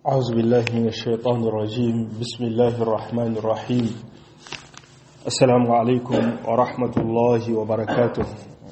أعوذ بالله من الشيطان الرجيم بسم الله الرحمن الرحيم السلام عليكم ورحمة الله وبركاته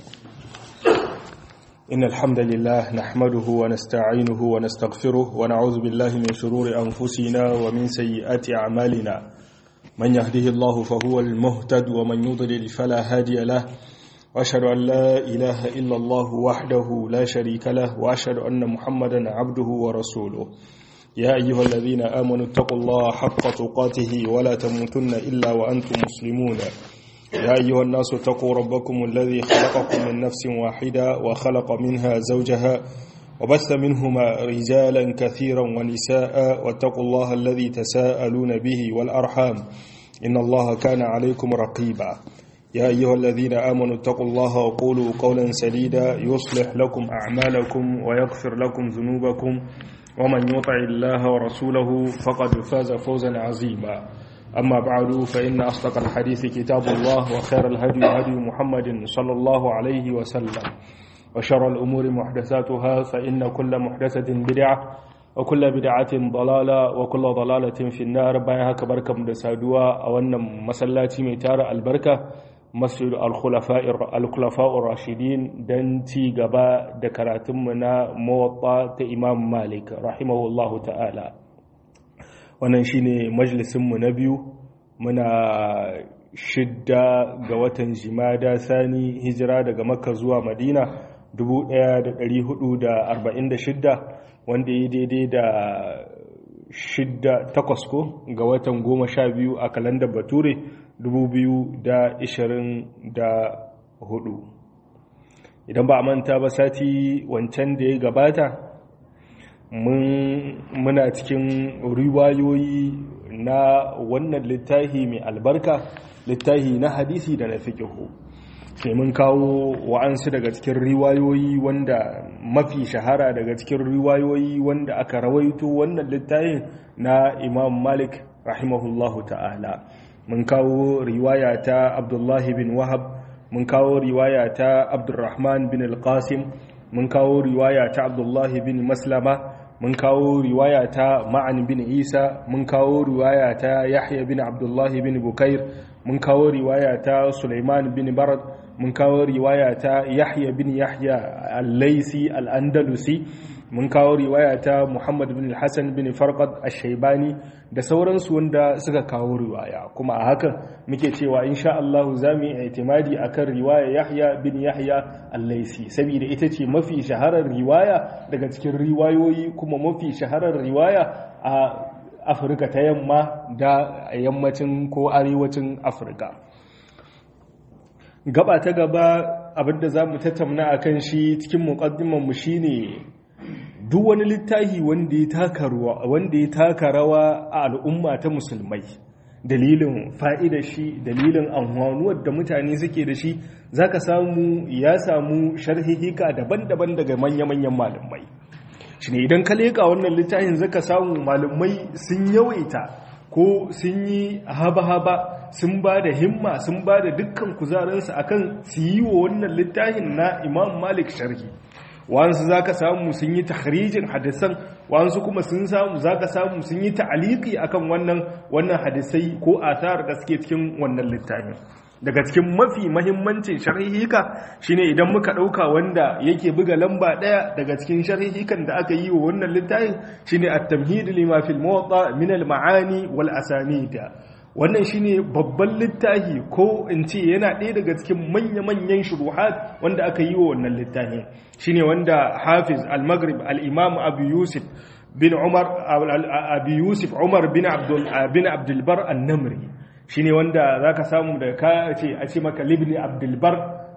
إن الحمد لله نحمده ونستعينه ونستغفره ونعوذ بالله من شرور أنفسنا ومن سيئات أعمالنا من يهده الله فهو المهتد ومن يضلل فلا هادي له وأشهد أن لا إله إلا الله وحده لا شريك له وأشهد أن محمدا عبده ورسوله يا أيها الذين آمنوا اتقوا الله حق تقاته ولا تموتن إلا وأنتم مسلمون يا أيها الناس اتقوا ربكم الذي خلقكم من نفس واحدة وخلق منها زوجها وبث منهما رجالا كثيرا ونساء واتقوا الله الذي تساءلون به والأرحام إن الله كان عليكم رقيبا يا أيها الذين آمنوا اتقوا الله وقولوا قولا سديدا يصلح لكم أعمالكم ويغفر لكم ذنوبكم ومن يطع الله ورسوله فقد فاز فوزا عظيما أما بعد فإن أصدق الحديث كتاب الله وخير الهدي هدي محمد صلى الله عليه وسلم وشر الأمور محدثاتها فإن كل محدثة بدعة وكل بدعة ضلالة وكل ضلالة في النار بايها كبركة مدسادوا أو أن مسلاتي ميتار البركة masjid al-khulafa'ur rashidin don ci gaba da karatunmu na mawaɓa ta imam malik rahimahullahu ta'ala wannan shine majalisinmu na biyu muna shidda ga watan jimada sani hijira daga makka zuwa madina 1446 wanda ya daidai da shidda takwas ko ga watan goma sha biyu a kalandar bature 2024 idan ba a manta ba sati wancan da ya gabata muna cikin riwayoyi na wannan littafi mai albarka littafi na hadisi da na fiƙihu sai mun kawo wa'ansu daga cikin riwayoyi wanda mafi shahara daga cikin riwayoyi wanda aka rawaito wannan littafin na imam malik rahimahullahu ta'ala mun kawo riwaya ta abdullahi bin wahab mun kawo riwaya ta abdurrahman bin alqasim mun kawo riwaya ta abdullahi bin maslama mun kawo riwaya ta ma'an bin isa mun kawo riwaya ta yahya bin abdullahi bin bukair mun kawo riwaya ta suleiman bin barad mun kawo riwaya ta yahya bin yahya al-laisi al-andalusi mun kawo riwaya ta Muhammad bin Hassan bin Farqad Ash-Shaybani da sauransu wanda suka kawo riwaya kuma a hakan muke cewa insha Allah zamu yi itimadi akan riwaya Yahya bin Yahya Al-Laisi saboda ita ce mafi shaharar riwaya daga cikin riwayoyi kuma mafi shaharar riwaya a Afirka ta yamma da yammacin ko arewacin Afirka gaba ta gaba abinda zamu tattauna akan shi cikin muqaddimar mu shine duk wani littafi wanda ya taka rawa wanda ya taka rawa a al'umma ta musulmai dalilin fa'ida shi dalilin amfanuwar da mutane suke da shi zaka samu ya samu sharhihika daban-daban daga manya-manyan malamai shine idan ka leka wannan littafin zaka samu malamai sun yawaita ko sun yi haba-haba sun ba da himma sun ba da dukkan kuzarinsu akan su yi wa wannan littafin na imam malik sharhi wasu za ka samu sun yi tahrijin hadisan wasu kuma sun samu za ka samu sun yi ta'aliki akan wannan wannan hadisai ko athar da suke cikin wannan littafin daga cikin mafi mahimmancin sharhihika shine idan muka dauka wanda yake buga lamba daya daga cikin sharhihikan da aka yi wa wannan littafin shine at-tamhid lima fil muwatta min al-ma'ani wal asanid wannan shine babban littafi ko in ce yana ɗaya daga cikin manya-manyan shuruhat wanda aka yi wa wannan littafi shine wanda hafiz al-maghrib al-imam abu yusuf bin umar abu yusuf umar bin abdul bin abdul bar an-namri shine wanda zaka samu da ka ce a ce maka libni abdul bar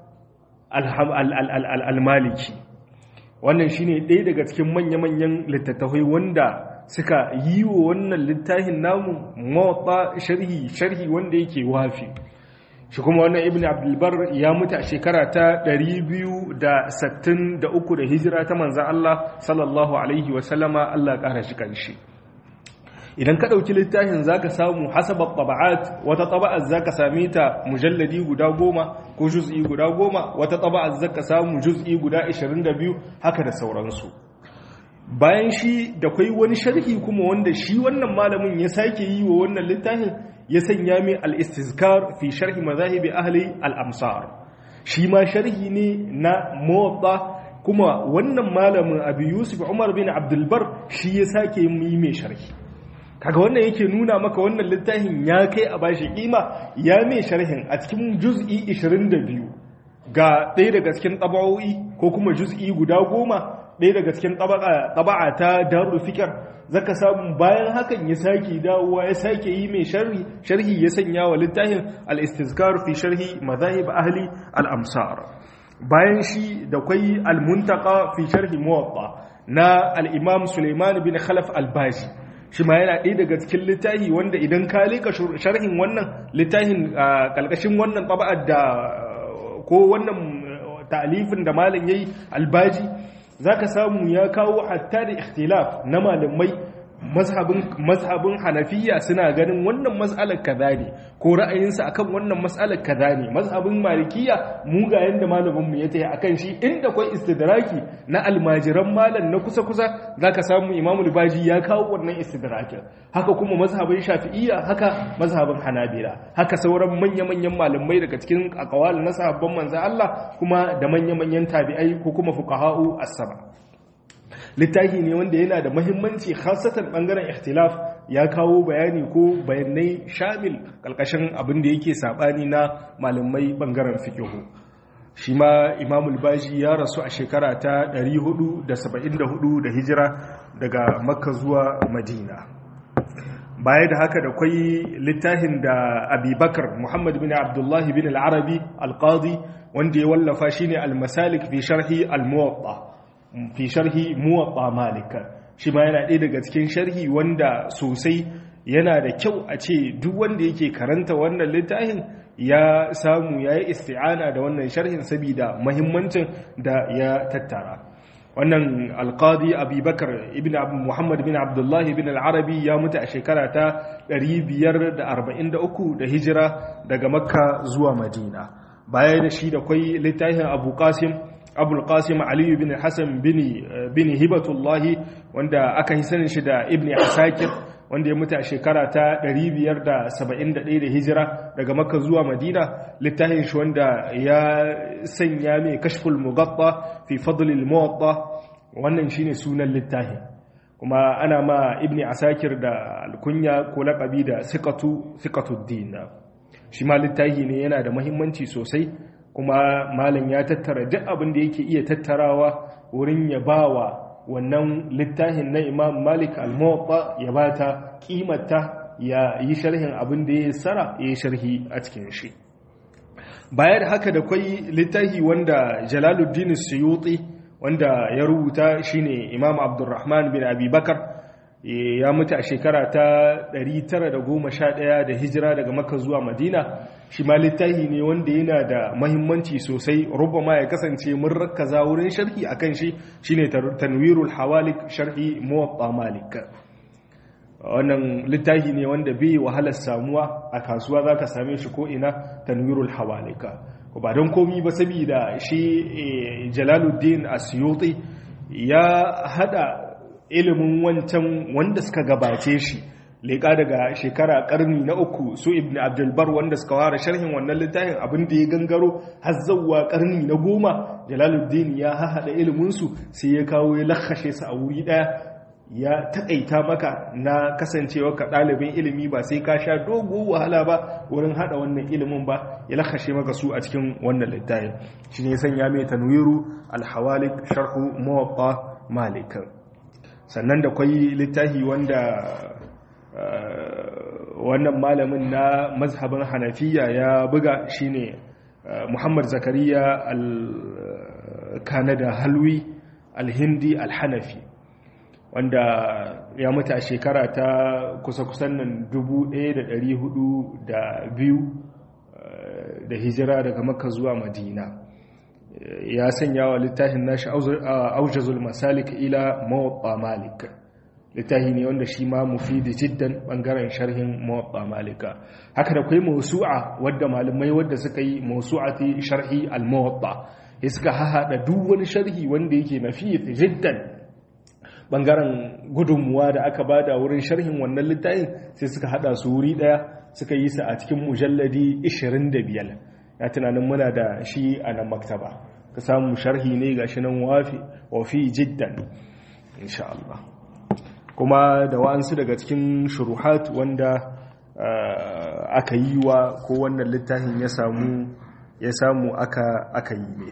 al-maliki wannan shine ɗaya daga cikin manya-manyan littattafai wanda suka yi wa wannan littafin namu mawaɓa sharhi sharhi wanda yake wafi shi kuma wannan ibn abdulbar ya mutu a shekara ta 263 da hijira ta manzan Allah sallallahu alaihi wasallama Allah ƙara shi ƙarshe idan ka ɗauki littafin za ka samu hasabar taba'at wata taba'ar za ka same ta mujalladi guda goma ko juz'i guda goma wata taba'ar za ka samu juz'i guda 22 haka da sauransu bayan shi da kwai wani sharhi kuma wanda shi wannan malamin ya sake yi wa wannan littafin ya sanya mai al-istizkar fi sharhi mazahibi ahli al-amsar shi ma sharhi ne na muwatta kuma wannan malamin abu yusuf umar bin abdulbar shi ya sake yi mai sharhi kaga wannan yake nuna maka wannan littafin ya kai a bashi kima ya mai sharhin a cikin juz'i 22 ga ɗaya daga cikin taba'o'i ko kuma juz'i guda goma ɗaya daga cikin taba'a ta darul fikar zaka samu bayan hakan ya sake dawowa ya sake yi mai sharhi sharhi ya sanya wa littafin al-istizkar fi sharhi madahib ahli al-amsar bayan shi da kwai al-muntaka fi sharhi muwatta na al-imam Sulaiman bin Khalaf al-Baji shi ma yana ɗaya daga cikin littafi wanda idan ka leka sharhin wannan littafin kalkashin wannan taba'ar da ko wannan ta'alifin da malam yayi al-Baji zaka samu ya kawo hatta da ikhtilaf na malamai mazhabin hanafiya suna ganin wannan mas'alar kaza ne ko ra'ayinsa akan wannan mas'alar kaza ne mazhabin malikiya mu ga yanda malamin mu ya tayi akan shi inda akwai istidraki na almajiran malam na kusa kusa zaka samu imamu baji ya kawo wannan istidrakin haka kuma mazhabin shafi'iyya haka mazhabin hanabila haka sauran manya manyan malamai daga cikin aqwal na sahabban manzo Allah kuma da manya manyan tabi'ai ko kuma fuqaha'u as-saba littafi ne wanda yana da mahimmanci khasatan bangaren ikhtilaf ya kawo bayani ko bayanai shamil kalkashin abin da yake sabani na malamai bangaren fiqhu shi ma imamul baji ya rasu a shekara ta 474 da hijira daga makka zuwa madina baya da haka da kwai littafin da abubakar muhammad bin abdullahi bin al-arabi al-qadi wanda ya wallafa shine al-masalik fi sharhi al-muwatta fi sharhi muwatta malika shi ma yana ɗaya daga cikin sharhi wanda sosai yana da kyau a ce duk wanda yake karanta wannan littafin ya samu ya yi isti'ana da wannan sharhin saboda mahimmancin da ya tattara wannan alqadi abubakar ibn muhammad bin abdullahi bin al-arabi ya mutu a shekara ta 543 da hijira daga makka zuwa madina baya da shi da kwai littafin abu qasim abul qasim aliyu bin hassan bin hibatullahi wanda aka yi sanin shi da ibn asakir wanda ya mutu a shekara ta 571 da hijira daga makka zuwa madina littafin shi wanda ya sanya mai kashful mugatta fi fadlil muwatta wannan shine sunan littafin kuma ana ma ibn asakir da alkunya ko laƙabi da siqatu siqatuddin shi ma littafi ne yana da muhimmanci sosai kuma malam ya tattara duk abin da yake iya tattarawa wurin ya bawa wannan littafin na imam malik al-muwatta ya bata kimata ya yi sharhin abin da ya sara ya yi sharhi a cikin shi bayar haka da kwai littafi wanda jalaluddin suyuti wanda ya rubuta shine imam abdurrahman bin abubakar ya mutu a shekara ta 911 da hijira daga makka zuwa madina shi ma littafi ne wanda yana da mahimmanci sosai rubama ya kasance mun rakkaza wurin sharhi akan shi shine tanwirul hawalik sharhi muwatta malik wannan littafi ne wanda bai wahalar samuwa a kasuwa zaka same shi ko ina tanwirul hawalika ba don komi ba saboda shi jalaluddin asyuti ya hada ilimin wancan wanda suka gabace shi leƙa daga shekara ƙarni na uku su ibn abdulbar wanda suka ware sharhin wannan littafin abin da ya gangaro har zauwa ƙarni na goma jalaluddin ya haɗa iliminsu sai ya kawo ya lakashe su a wuri ɗaya ya taƙaita maka na kasancewa ka ɗalibin ilimi ba sai ka sha dogo wahala ba wurin haɗa wannan ilimin ba ya lakashe maka su a cikin wannan littafin shi ne sanya mai tanwiru alhawalik sharhu muwatta malik sannan da kwai littafi wanda wannan malamin na mazhabin hanafiya ya buga shine muhammad zakariya al-kanada halwi al-hindi al-hanafi wanda ya mutu a shekara ta kusa-kusan nan 1402 da hijira daga makka zuwa madina ya sanya wa littafin nashi aujazul masalik ila mawaɓa malik littafi ne wanda shi ma mufidi jiddan bangaren sharhin mawaɓa malika haka da kwai mausu'a wadda malamai wadda suka yi mausu'ati sharhi al-mawaɓa ya suka hahaɗa duk wani sharhi wanda yake mafi jiddan bangaren gudunmuwa da aka bada wurin sharhin wannan littafin sai suka hada su wuri daya suka yi su a cikin mujalladi 25 ya tunanin muna da shi a nan maktaba ka samu sharhi ne ga shi nan wafi wafi jiddan insha Allah kuma da wa'ansu daga cikin shuruhat wanda aka yi wa ko wannan littafin ya samu ya samu aka aka yi ne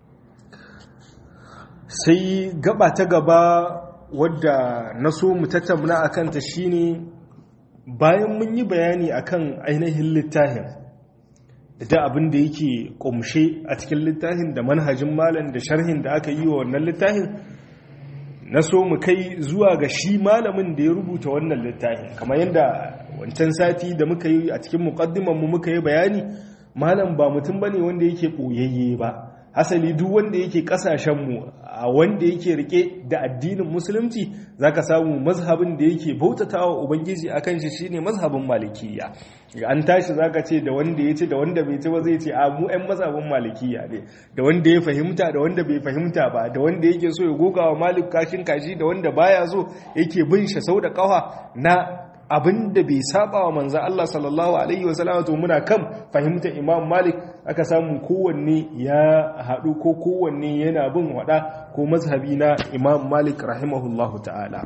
sai gaba ta gaba wadda na so mu tattauna a kanta shine bayan mun yi bayani akan ainihin littafin da abin da yake kumshe a cikin littafin da manhajin malam da sharhin da aka yi wa wannan littafin na so mu kai zuwa ga shi malamin da ya rubuta wannan littafin kamar yadda wancan sati da muka yi a cikin mu muka yi bayani malam ba mutum bane wanda yake ɓoyayye ba hasali duk wanda yake kasashenmu a wanda yake rike da addinin musulunci zaka samu mazhabin da yake bautatawa ubangiji akan shi shine mazhabin malikiya an tashi zaka ce da wanda ya ce da wanda bai ci ba zai ce a mu ɗan mazhabin malikiya ne da wanda ya fahimta da wanda bai fahimta ba da wanda yake so ya goga wa malik kashin kashi da wanda baya so yake bin shi sau da kawa na abin da bai saba wa manzan Allah sallallahu Alaihi wasallama to muna kan fahimtar imam malik aka samu kowanne ya haɗu ko kowanne yana bin waɗa ko mazhabi na imam malik rahimahullahu ta'ala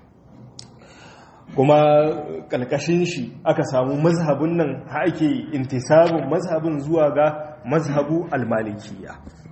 kuma ƙalƙashin shi aka samu mazhabin nan ake intisabin mazhabin zuwa ga mazhabu almalikiya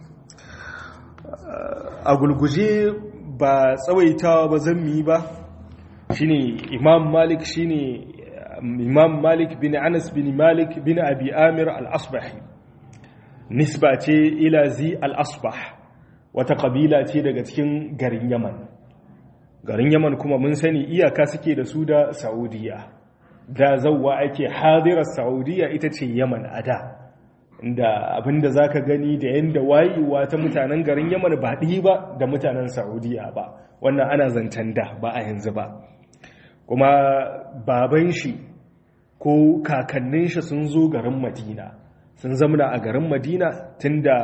a gulguje ba tsawaitawa ba zan yi ba shine imam malik shine imam malik bin anas bin malik bin abi amir al-asbahi nisba ce ila zi al-asbah wata kabila ce daga cikin garin yaman garin yaman kuma mun sani iyaka suke da su da saudiya da zauwa ake hadirar saudiya ita ce yaman a da da abinda za ka gani da yadda wayewa ta mutanen garin yaman ba ɗi ba da mutanen saudiya ba wannan ana zancen da ba a yanzu ba kuma baban shi ko kakannin shi sun zo garin madina sun zamana a garin madina tun da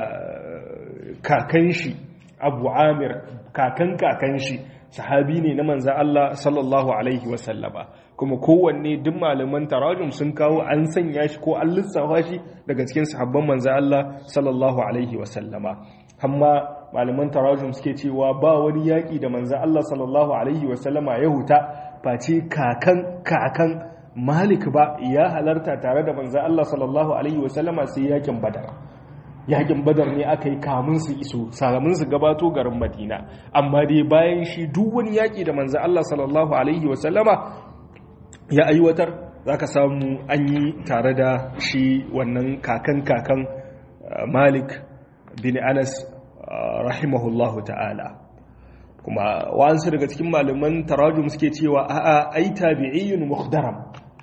kakan shi abu amir kakan kakan shi sahabi ne na manzan Allah sallallahu alaihi wasallama kuma kowanne duk malaman tarajum sun kawo an sanya shi ko an lissafa shi daga cikin sahabban manzan Allah sallallahu alaihi wasallama amma malaman tarajum suke cewa ba wani yaƙi da manzan Allah sallallahu alaihi wasallama ya huta face kakan kakan malik ba ya halarta tare da manzan Allah sallallahu alaihi wasallama sai yakin badar yakin badar ne aka yi kamun su iso sakamun su gabato garin madina amma dai bayan shi duk wani yaki da manzan Allah sallallahu alaihi wasallama ya aiwatar za ka samu an yi tare da shi wannan kakan kakan malik bin anas rahimahullahu ta'ala kuma wa'ansu daga cikin malaman tarajum suke cewa a'a ai tabi'iyyun mukhdaram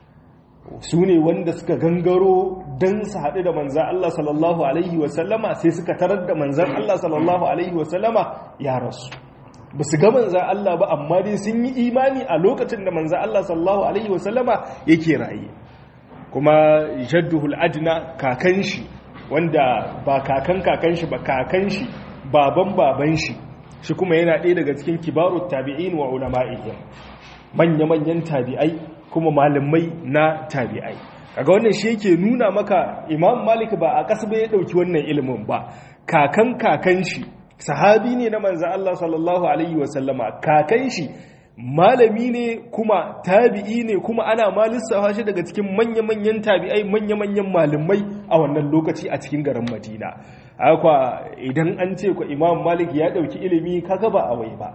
su ne wanda suka gangaro don su haɗu da manzan Allah sallallahu alaihi wasallama sai suka tarar da manzan Allah sallallahu alaihi wasallama ya rasu ba su ga manzan Allah ba amma dai sun yi imani a lokacin da manzan Allah sallallahu alaihi wasallama yake raye kuma jadduhul adna kakan shi wanda ba kakan kakan shi ba kakan shi baban baban shi shi kuma yana ɗaya daga cikin kibarut tabi'in wa ulama'ihim manya-manyan tabi'ai kuma malamai na tabi'ai kaga wannan shi yake nuna maka imam malik ba a ƙasa ya ɗauki wannan ilimin ba kakan kakan shi sahabi ne na manzan Allah sallallahu alaihi wasallama kakan shi malami ne kuma tabi'i ne kuma ana ma lissafa shi daga cikin manya-manyan tabi'ai manya-manyan malamai a wannan lokaci a cikin garin madina akwa idan an ce ku imam malik ya ɗauki ilimi kaga ba a wai ba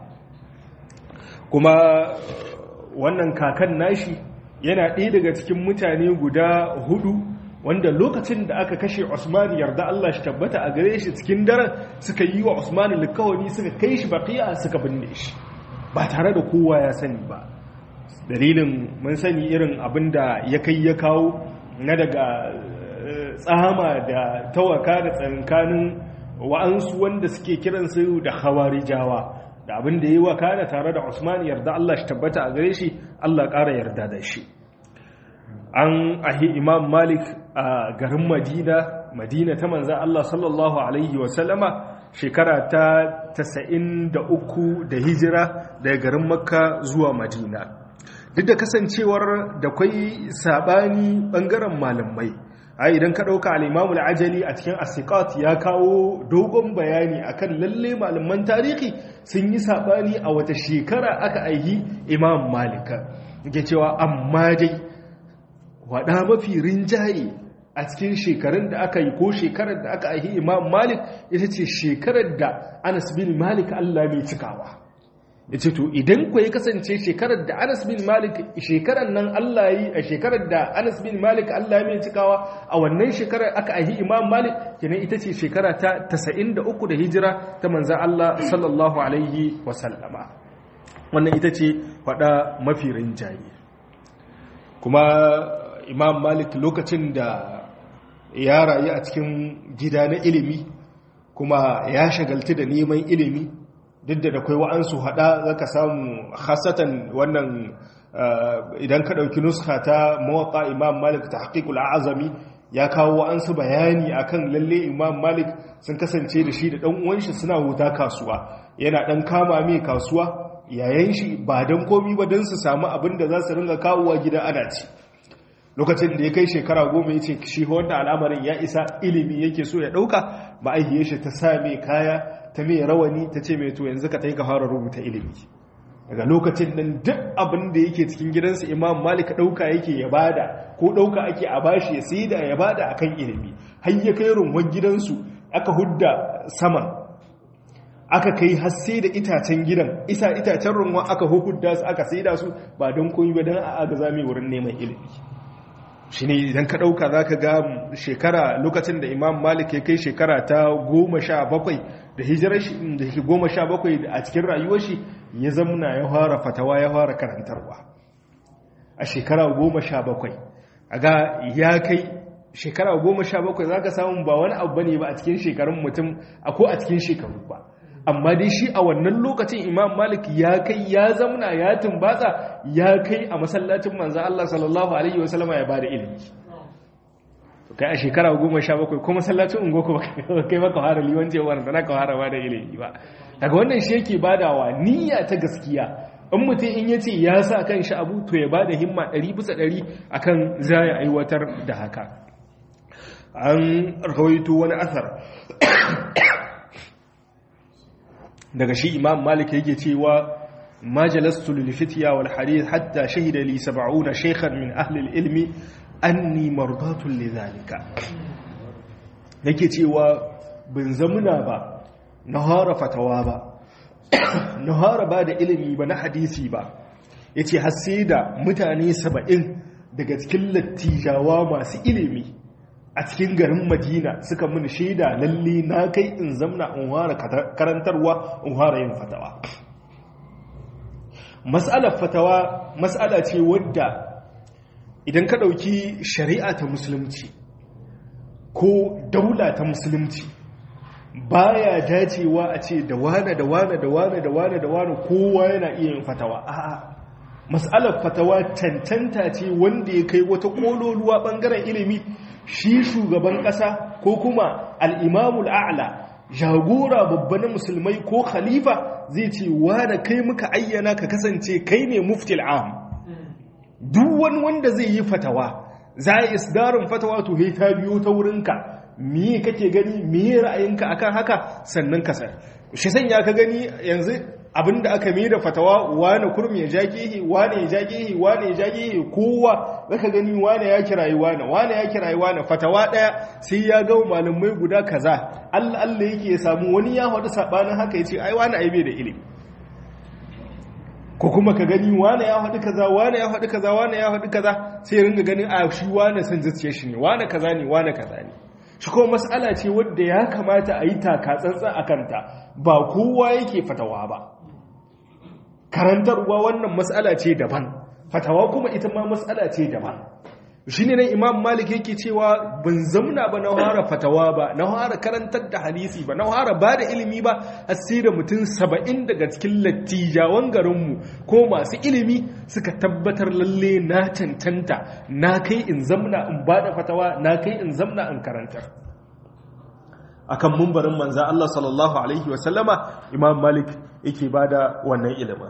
kuma wannan kakan nashi yana ɗaya daga cikin mutane guda hudu wanda lokacin da aka kashe Usman yarda Allah shi tabbata a gare shi cikin daren suka yi wa Usman likawani suka kai shi baqiya suka binne shi ba tare da kowa ya sani ba dalilin mun sani irin abin da ya kai ya kawo na daga tsama da tawaka da tsankanin wa'ansu wanda suke kiransu da hawarijawa da abin da ya yi wa kana tare da Usman yarda Allah shi tabbata a gare shi Allah ƙara yarda da shi an ahi imam malik a garin madina madina ta manzan Allah sallallahu alaihi wasallama shekara ta 93 da hijira daga garin makka zuwa madina duk da kasancewar da kwai sabani bangaren malamai a idan ka ɗauka al'imamul ajali a cikin asikat ya kawo dogon bayani akan lalle malaman tarihi sun yi sabani a wata shekara aka aihi imam malika ke cewa amma dai waɗa mafi rinjaye a cikin shekarun da aka yi ko shekarar da aka aihi imam malik ita ce shekarar da anas bin malik allah mai cikawa ya ce to idan ku ya kasance shekarar da anas bin malik shekarar nan allah yi a shekarar da anas bin malik allah mai cikawa a wannan shekarar aka aihi imam malik kenan ita ce shekara ta 93 da hijira ta manzan allah sallallahu alaihi wasallama wannan ita ce faɗa mafi rinjaye kuma imam malik lokacin da ya rayu a cikin gida na ilimi kuma ya shagalti da neman ilimi duk da akwai wa'ansu hada zaka samu hasatan wannan idan ka dauki nuska ta mawaka imam malik ta haƙiƙul azami ya kawo wa'ansu bayani akan lalle imam malik sun kasance da shi da ɗan uwanshi suna huta kasuwa yana ɗan kama mai kasuwa yayan shi ba don komi ba don su samu abin da za su ringa kawowa gida ana ci lokacin da ya kai shekara goma ya ce shi wanda al'amarin ya isa ilimi yake so ya ɗauka ma'aihiyar shi ta sa mai kaya ta mai rawani ta ce mai to yanzu ka ta yi ka fara rubuta ilimi daga lokacin nan duk abin da yake cikin gidansa imam malik ɗauka yake ya bada ko ɗauka ake a bashi ya sai da ya bada akan ilimi har ya kai runwan gidansu aka hudda saman aka kai hasse da itacen gidan isa itacen runwa aka hudda su aka sai da su ba don koyi ba don a agaza mai wurin neman ilimi shi ne idan ka ɗauka za ka ga shekara lokacin da imam malik ya kai shekara ta goma sha bakwai da hijirar shi da ke goma sha bakwai a cikin rayuwar shi ya zamuna ya fara fatawa ya fara karantarwa a shekara goma sha bakwai a ga ya kai shekara goma sha bakwai za ka samu ba wani abu ne ba a cikin shekarun mutum a ko a cikin shekaru ba amma dai shi a wannan lokacin imam malik ya kai ya zamuna ya tumbatsa ya kai a masallacin manzo Allah sallallahu alaihi wasallama ya bada ilimi kai a shekara goma sha bakwai ko masallacin ungo ko kai maka fara liwanci wanda na ka fara bada ilimi ba daga wannan shi yake badawa niyya ta gaskiya in mutum in ya ce ya sa kan shi abu to ya bada himma ɗari bisa ɗari akan za ya aiwatar da haka an rawaito wani asar daga shi imam malik yake cewa ma jalastu lil fitya wal hadith hatta shahida li 70 shaykhan min ahli al ilmi anni mardatun li zalika yake cewa bin zamuna ba na hara fatawa ba na hara ba da ilimi ba na hadisi ba yace har sai da mutane 70 daga cikin lattijawa masu ilimi a cikin garin madina suka mini shaida lalle na kai in zamna in fara karantarwa in fara yin fatawa mas'alar fatawa mas'ala ce wadda idan ka ɗauki shari'a ta musulunci ko daula ta musulunci baya dacewa a ce da wane da wane da wane da wane da wane kowa yana iya yin fatawa a'a mas'alar fatawa tantanta ce wanda ya kai wata kololuwa bangaren ilimi shi shugaban ƙasa ko kuma al'imamul a'la jagora babba na musulmai ko khalifa zai ce da kai muka ayyana ka kasance kai ne muftil am duk wani wanda zai yi fatawa za a isdarin fatawa to he ta biyo ta wurinka miye kake gani miye ra'ayinka akan haka sannan ka sai shi sanya ka gani yanzu abinda aka mai da fatawa wane kurmi ya jagihi wane ya jagihi wane ya jagihi kowa zaka gani wane ya kirayi wane wane ya kirayi wane fatawa daya sai ya ga malamai guda kaza Allah Allah yake ya samu wani ya hadu sabanin haka yace ai wane ai bai da ilimi ko kuma ka gani wane ya hadu kaza wane ya hadu kaza wane ya hadu kaza sai ya ringa ganin a shi wane san zuciyar shi ne wane kaza ne wane kaza ne shi kuma mas'ala ce wadda ya kamata a yi taka tsantsan a kanta ba kowa yake fatawa ba karantarwa wannan matsala ce daban fatawa kuma ita ma matsala ce daban shi ne nan imam malik yake cewa ban zamna ba na hara fatawa ba na hara karantar da hadisi ba na hara ba da ilimi ba har sai da mutum saba'in daga cikin lattijawan garinmu ko masu ilimi suka tabbatar lalle na cancanta na kai in zamna in ba da fatawa na kai in zamna in karantar akan mumbarin manza Allah sallallahu alaihi wasallama imam malik yake bada wannan ilimin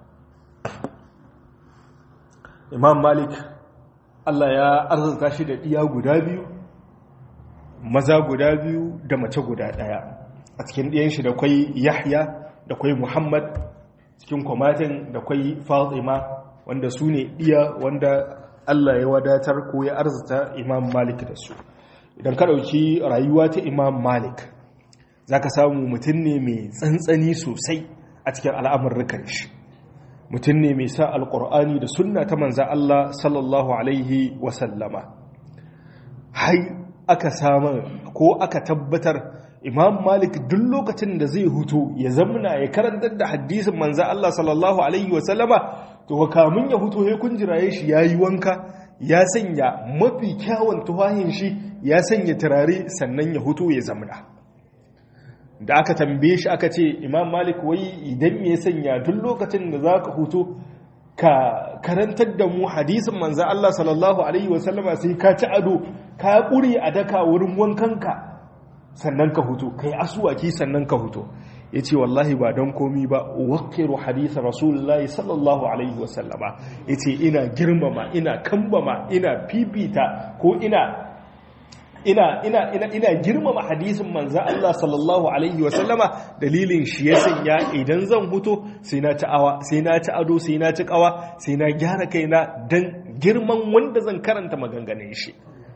imam malik Allah ya arzuta shi da iya guda biyu maza guda biyu da mace guda daya a cikin ɗiyan shi da kwai yahya da kwai muhammad cikin kwamatin da kwai fatima wanda su ne iya wanda Allah ya wadatar ko ya arzuta imam malik da su idan ka ɗauki rayuwa ta imam malik za ka samu mutum ne mai tsantsani sosai a cikin al'amurrukan shi mutum ne mai sa alƙur'ani da sunna ta manza Allah sallallahu alaihi wasallama hai aka samu ko aka tabbatar imam malik duk lokacin da zai hutu ya zamna ya karantar da hadisin manza Allah sallallahu alaihi wasallama to kamun ya hutu ya kunjiraye shi ya yi wanka ya sanya mafi kyawun tuwahin shi ya sanya turare sannan ya hutu ya zamna da aka tambaye shi aka ce imam malik wai idan ya sanya duk lokacin da za ka hutu ka karantar da mu hadisin manza Allah sallallahu alaihi wasallama sai ka ci ado ka ƙuri a daka wurin wankanka sannan ka hutu kai asuwaki sannan ka hutu ya ce wallahi ba don komi ba wakiru hadisa rasulullahi sallallahu alaihi wasallama ya ce ina girmama ina kambama ina fifita ko ina ina ina ina ina girmama hadisin manzo Allah sallallahu alaihi wasallama dalilin shi ya sanya idan zan huto sai na ci awa sai na ci ado sai na ci kawa sai na gyara kaina dan girman wanda zan karanta maganganun shi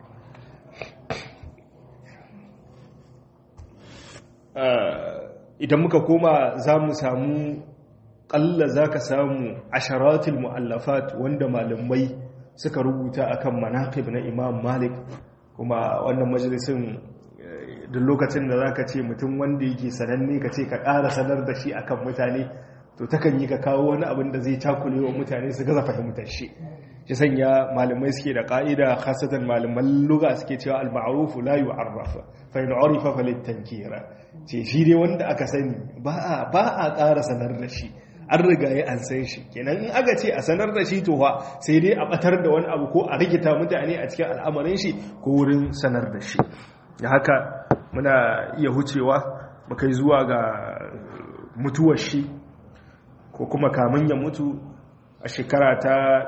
idan muka koma za mu samu ƙalla za ka samu asharatul mu'allafat wanda malamai suka rubuta akan manaqib na imam malik kuma wannan majalisin duk lokacin da za ka ce mutum wanda yake sananne ka ce ka ƙara sanar da shi akan mutane to takan yi ka kawo wani abin da zai cakule wa mutane su gaza fahimtar shi shi sanya malamai suke da ƙa'ida khasatan malaman luga suke cewa al-ma'ruf la yu'arraf fa in urifa falittankira ce shi dai wanda aka sani ba a ba a ƙara sanar da shi an riga ya an san shi kenan in aka ce a sanar da shi to fa sai dai a batar da wani abu ko a rikita mutane a cikin al'amarin shi ko wurin sanar da shi da haka muna iya hucewa mu kai zuwa ga mutuwar shi ko kuma kamun ya mutu a shekara ta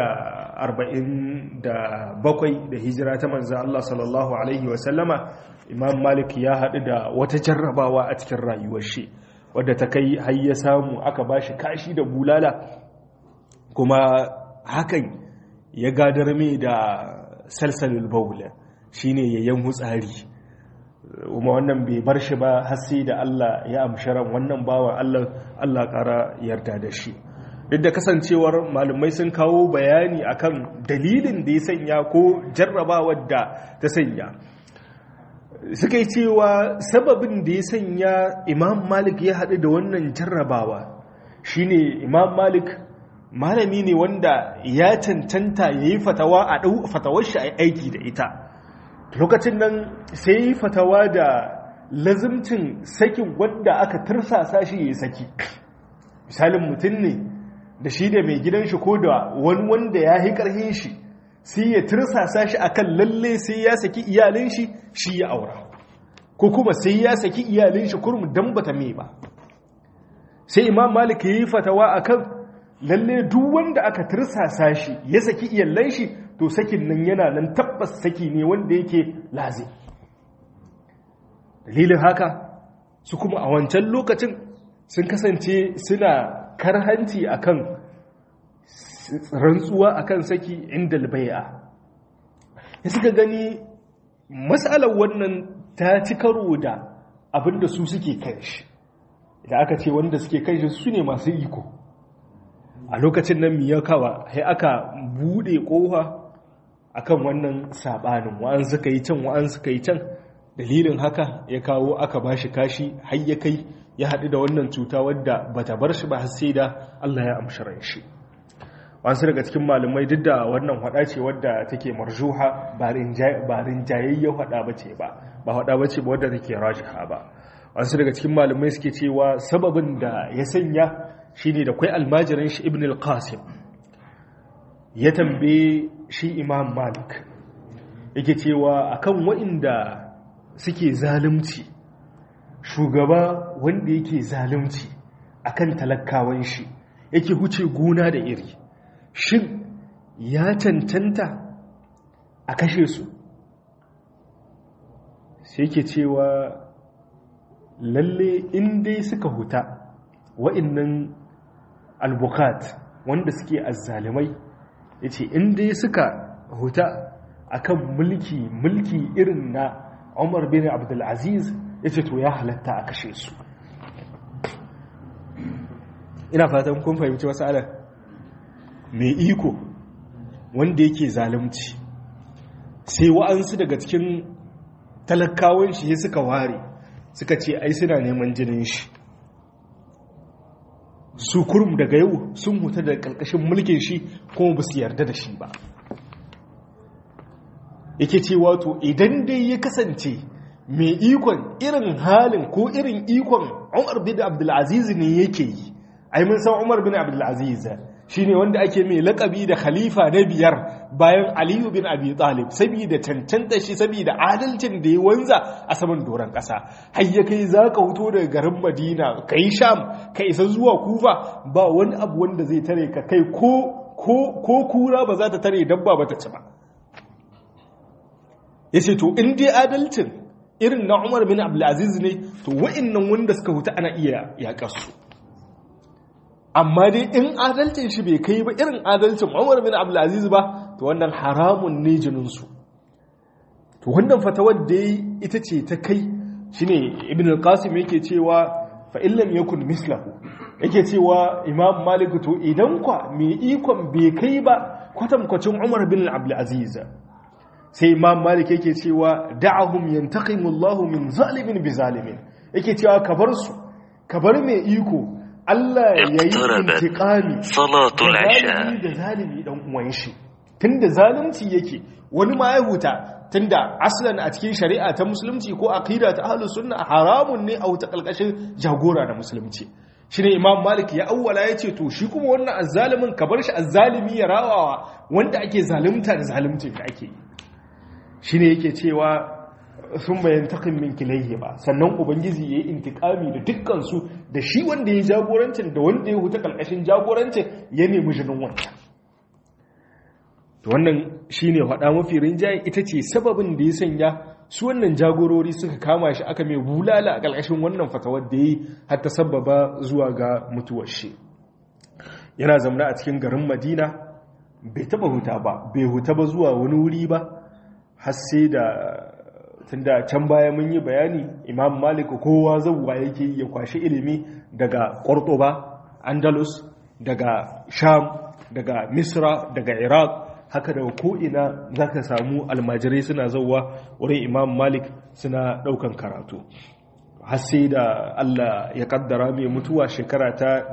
147 da hijira ta manzan Allah sallallahu Alaihi wasallama imam malik ya haɗu da wata jarrabawa a cikin rayuwar shi wadda ta kai har ya samu aka ba shi kashi da bulala kuma hakan ya gadar mai da salsalul baula shine yayin hutsari kuma wannan bai bar shi ba har sai da Allah ya amsharan wannan bawan Allah Allah ƙara yarda da shi duk da kasancewar malumai sun kawo bayani akan dalilin da ya sanya ko jarrabawar da ta sanya suka yi cewa sababin da ya sanya imam malik ya haɗu da wannan jarrabawa shine imam malik malami ne wanda ya cancanta ya yi fatawa a ɗau fatawar shi a aiki da ita lokacin nan sai yi fatawa da lazimcin sakin wanda aka tursasa shi ya saki misalin mutum ne da shi da mai gidan shi ko da wani wanda ya yi ƙarfin shi sai ya tursasa shi akan lalle sai ya saki iyalin shi shi ya aura ko kuma sai ya saki iyalin shi kurum dan bata me ba sai imam malik yi fatawa akan lalle duk wanda aka tursasa shi ya saki iyalan shi to sakin nan yana nan tabbas saki ne wanda yake lazi dalilin haka su kuma a wancan lokacin sun kasance suna karhanci akan rantsuwa akan saki inda albai'a ya suka gani matsalar wannan ta ci karo da abinda su suke kan shi idan aka ce wanda suke kan shi su ne masu iko a lokacin nan miyakawa sai aka bude kofa akan wannan sabanin wa'an suka yi can wa'an suka yi can dalilin haka ya kawo aka bashi kashi har ya kai ya haɗu da wannan cuta wadda bata bar shi ba har sai da Allah ya amshi ran shi wasu daga cikin malumai duk da wannan hada ce wadda take marjuha ba rinjayayyen hada ba ce ba ba hada ba ce ba wadda take rajiha ba wasu daga cikin malumai suke cewa sababin da ya sanya shine da kwai almajirin shi ibn al-qasim ya tambaye shi imam malik yake cewa akan wa'inda suke zalunci shugaba wanda yake zalunci akan talakawan shi yake huce gona da iri shin ya cancanta a kashe su sai ke cewa lalle in dai suka huta wa'innan albukat wanda suke azzalimai ya ce in dai suka huta akan mulki mulki irin na umar bin abdulaziz ya ce to ya halatta a kashe su ina fatan kun fahimci wasu alar mai iko wanda yake zalunci sai wa'ansu daga cikin talakawan shi suka ware suka ce ai suna neman jinin shi su kurum daga yau sun huta da ƙarƙashin mulkin shi kuma ba su yarda da shi ba yake ce wato idan dai ya kasance mai ikon irin halin ko irin ikon umar bin abdulaziz ne yake yi ai mun san umar bin abdulaziz shine wanda ake mai lakabi da khalifa na biyar bayan aliyu bin abi talib saboda cancanta shi saboda adalcin da ya wanza a saman doron ƙasa har ya kai za ka huto daga garin madina ka yi sham ka isa zuwa kufa ba wani abu wanda zai tare ka kai ko kura ba za ta tare dabba ba ta ci ba ya ce to in dai adalcin irin na umar bin abdulaziz ne to wa'innan wanda suka huta ana iya yaƙar su amma dai in adalcin shi bai kai ba irin adalcin Umar bin Abdulaziz ba to wannan haramun ne jininsu to wannan fatawar da ita ce ta kai shine Ibn al-Qasim yake cewa fa illam yakun mislahu yake cewa Imam Malik to idan kwa mai ikon bai kai ba kwatankwacin Umar bin Abdulaziz sai Imam Malik yake cewa da'ahum yantaqimu Allahu min zalimin bi zalimin yake cewa ka bar su ka bar mai iko Allah ya yi intiƙami da zalimi ɗan uwan shi tunda zalunci yake wani ma ya huta tunda aslan a cikin shari'a ta musulunci ko aqida ta ahlus sunna haramun ne a wuta kalkashin jagora na musulunci shine imam malik ya awwala yace to shi kuma wannan azzalimin ka bar shi azzalimi ya rawawa wanda ake zalunta da zalunci da ake yi shine yake cewa sun bayan takin min kilayhi ba sannan ubangiji ya yi intikami da dukkansu da shi wanda ya jagorancin da wanda ya huta kalkashin jagorancin ya nemi jinin wancan to wannan shine faɗa mafi rinjaye ita ce sababin da ya sanya su wannan jagorori suka kama shi aka mai bulala a kalkashin wannan fatawar da ya yi har ta sababa zuwa ga mutuwar shi yana zamana a cikin garin madina bai taba huta ba bai huta ba zuwa wani wuri ba har sai da tunda can baya mun yi bayani imam malik kowa zauwa yake ya kwashi ilimi daga ba andalus daga sham daga misra daga iraq haka daga ko'ina za ka samu almajirai suna zauwa wurin imam malik suna daukan karatu har sai da allah ya kaddara mai mutuwa shekara ta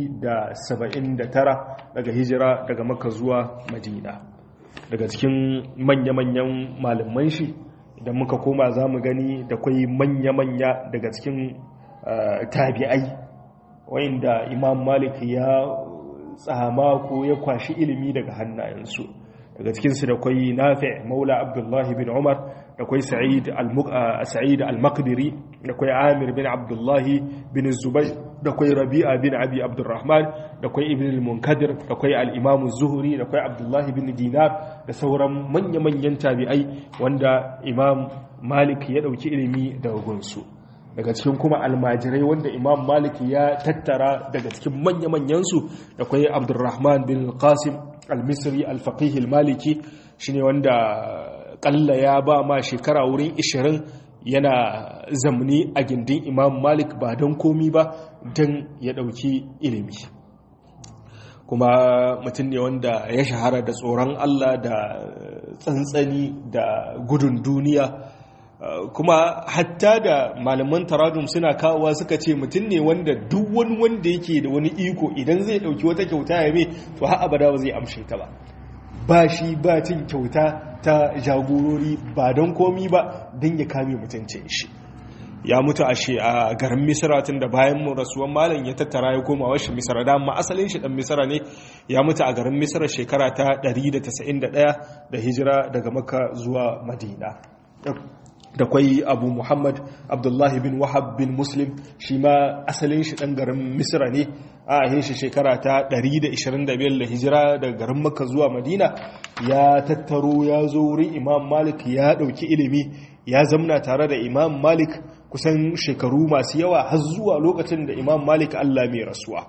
179 daga hijira daga makka zuwa madina daga cikin manya-manyan malaman shi idan muka koma za mu gani da kwai manya-manya daga cikin tabi'ai wayanda imam malik ya tsama ko ya kwashi ilimi daga hannayensu daga cikinsu da kwai nafi maula abdullahi bin umar da kwai sa'id al-maqdiri da kwai amir bin abdullahi bin zubai da kwai rabi'a bin abi abdurrahman da kwai ibn al-munkadir da kwai al-imam zuhri da kwai abdullahi bin dinar da sauran manya-manyan tabi'ai wanda imam malik ya dauki ilimi daga gunsu daga cikin kuma almajirai wanda imam malik ya tattara daga cikin manya-manyansu da kwai abdurrahman bin qasim al-misri al-faqih al-maliki shine wanda kalla ya ba ma shekara wurin 20 yana zamani a gindin imam malik ba don komi ba don ya ɗauki ilimi kuma mutum ne wanda ya shahara da tsoron allah da tsantsani da gudun duniya kuma hatta da malaman taradum suna kawowa suka ce mutum ne wanda duk wani wanda yake da wani iko idan zai ɗauki wata kyauta ya mai to har abada ba zai amshe ta ba ba shi ba cin kyauta ta jagorori ba don komi ba don ya kame mutuncin shi ya mutu a shi a garin misira tun da bayan mu rasuwan malam ya tattara ya koma washe misira da amma asalin shi dan misira ne ya mutu a garin misira shekara ta 191 da hijira daga makka zuwa madina da kwai abu muhammad abdullahi bin wahab bin muslim shi ma asalin shi ɗan garin misra ne a ahin shi shekara ta 125 da hijira daga garin makka zuwa madina ya tattaro ya zo wurin imam malik ya ɗauki ilimi ya zamna tare da imam malik kusan shekaru masu yawa har zuwa lokacin da imam malik allah mai rasuwa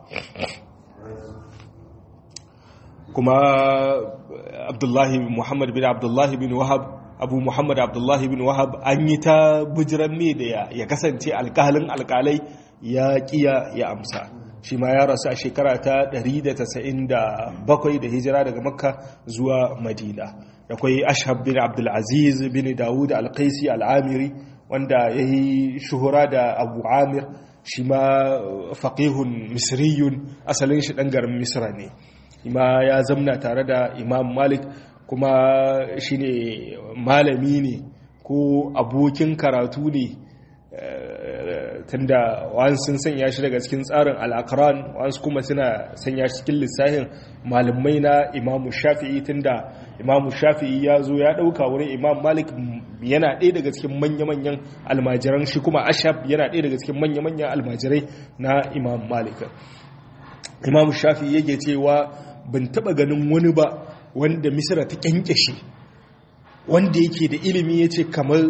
kuma abdullahi muhammad bin abdullahi bin wahab abu muhammad abdullahi bin wahab an yi ta bujiran me da ya kasance alkalin alkalai ya kiya ya amsa shi ma ya rasu a shekara ta 197 da hijira daga makka zuwa madina da kwai ashab bin abdulaziz bin dawud alkaisi al'amiri wanda ya yi shuhura da abu amir shi ma faƙihun misriyun asalin shi ɗan garin misra ne ima ya zamna tare da imam malik kuma shi ne malami ne ko abokin karatu ne tunda wani sun sanya shi daga cikin tsarin al'akaran wasu kuma suna sanya shi cikin lissafin malamai na imamu shafi'i tunda imamu shafi'i ya zo ya ɗauka wurin imam malik yana ɗaya daga cikin manya-manyan almajiran shi kuma ashab yana ɗaya daga cikin manya-manyan almajirai na imam malik imam shafi'i yake cewa ban taɓa ganin wani ba wanda misira ta kyankyashe wanda yake da ilimi ya ce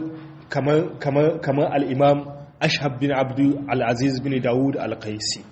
kamar al'imam ashab bin abdu al'aziz bin dawud al-qaisi